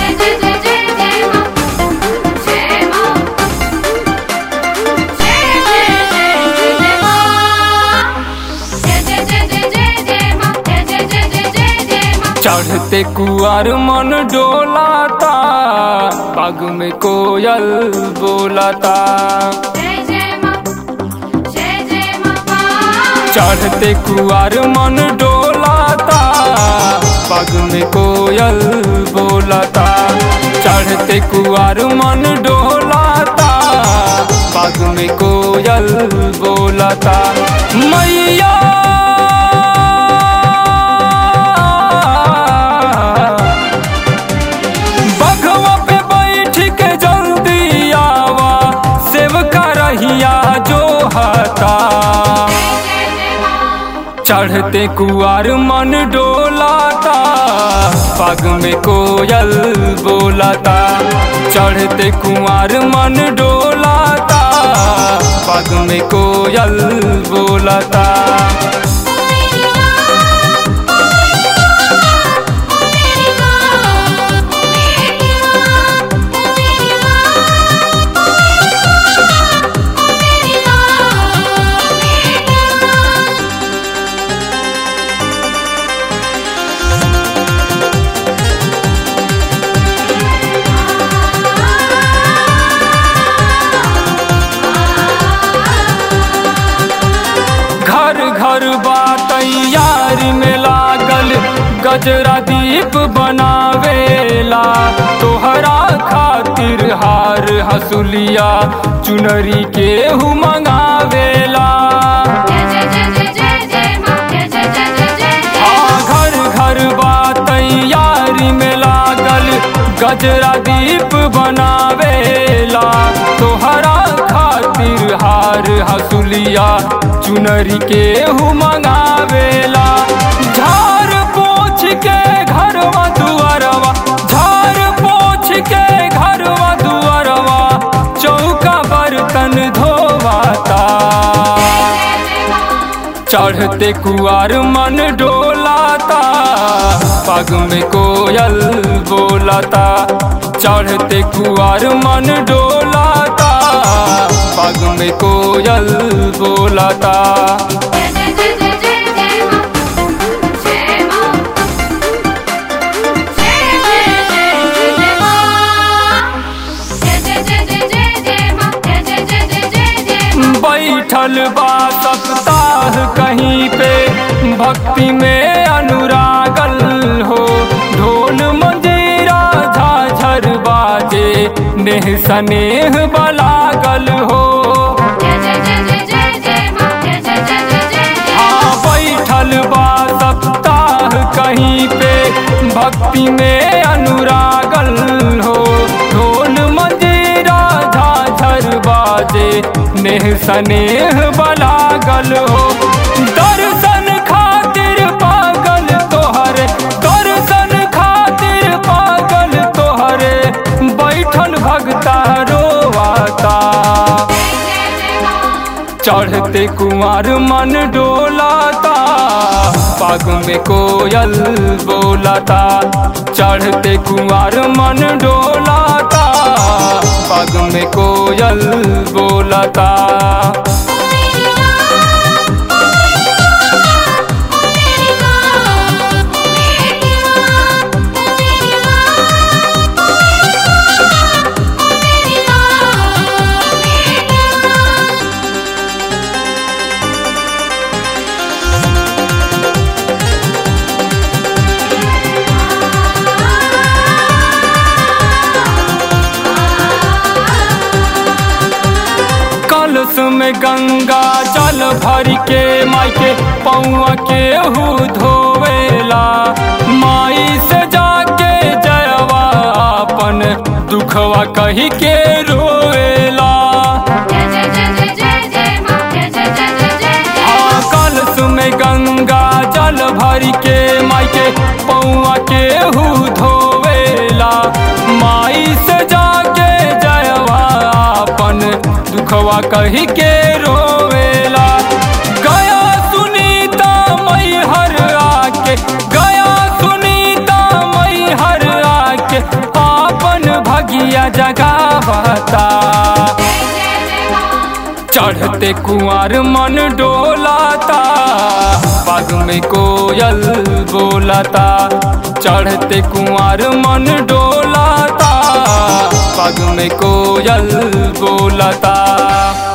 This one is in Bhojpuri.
जय जय जय जय जय मां जय मां जय जय जय जय मां जय जय जय जय जय जय मां जय जय जय जय जय जय मां चढ़ते कुआर मन डोलाता पग में कोयल बोलाता जय जय मां जय जय मां चढ़ते कुआर मन डोलाता पग में कोयल बोलाता चढ़ते कुआर मन डोलाता पग में कोयल बोलाता मैया बघवा पे बैठ के जल्दी आवा सेवका रहिया जो हता जय जय मां चढ़ते कुआर मन डोलाता पग में कोयल बोलाता चढ़ते कुआर मन डोलाता पग में कोयल बोलाता मेरी मां मेरी मां मेरी मां मेरी मां मेरी मां घर घर बा तैयार में लागल गजरा दीप बनावेला तोहरा खातिर हार हसुलिया चुनरी के हु मंगावेला जय जय जय जय जय जय मां जय जय जय जय जय हाँ घर घर बा तैयारी में लागल गजरा दीप बनावेला तोहरा खातिर हार हसुलिया चुनरी के हु मंगावेला झार पोछ के घरवा दुआरवा झार पोछ के घरवा दुआरवा चौका बर्तन धोवाता चढ़ते कुआर मन डोलाता पग में कोयल बोलाता चढ़ते कुआर मन डोलाता पग में कोयल बोलाता जय जय जय जय जय जय मां जय मां जय जय जय जय मां जय जय जय जय जय जय मां जय जय जय जय जय जय मां बैठल बा सप्ताह कहीं पे भक्ति में अनुरागल हो ढोल मंजीरा झाझर बाजे नेह सनेह बलागल हो जय जय जय जय जय जय मां जय जय जय जय जय हाँ बैठल बा सप्ताह कहीं पे भक्ति में अनुरागल हो ढोल मंजीरा झाझर बाजे नेह सनेह बलागल हो दर्शन खातिर पागल तोहरे दर्शन खातिर पागल तोहरे बैठल भगता रोवाता जय जय मां चढ़ते कुमार मन डोलाता पग में कोयल बोलाता चढ़ते कुमार मन डोलाता पग में कोयल बोलाता मेरी मां मेरी मां मेरी मां मेरी मां मेरी मां मेरी मां कलश में गंगा जल भर के माई के पौआ के हु धोवेला माई से जाके जयवा अपन दुखवा कही के रोवेला जय जय जय जय जय जय मां जय जय जय जय जय हाँ कलश में गंगा जल भर के माई के पौआ के हु धोवेला माई से जाके जयवा अपन दुखवा कही के रोवेला गया सुनीता मई हर आके गया सुनीता मई हर आके आ भगिया जगावता जय जय जय माँ चढ़ते कुंवर मन डोलाता बाग में कोयल बोलाता चढ़ते कुंवर मन डोलाता बाग में कोयल बोलाता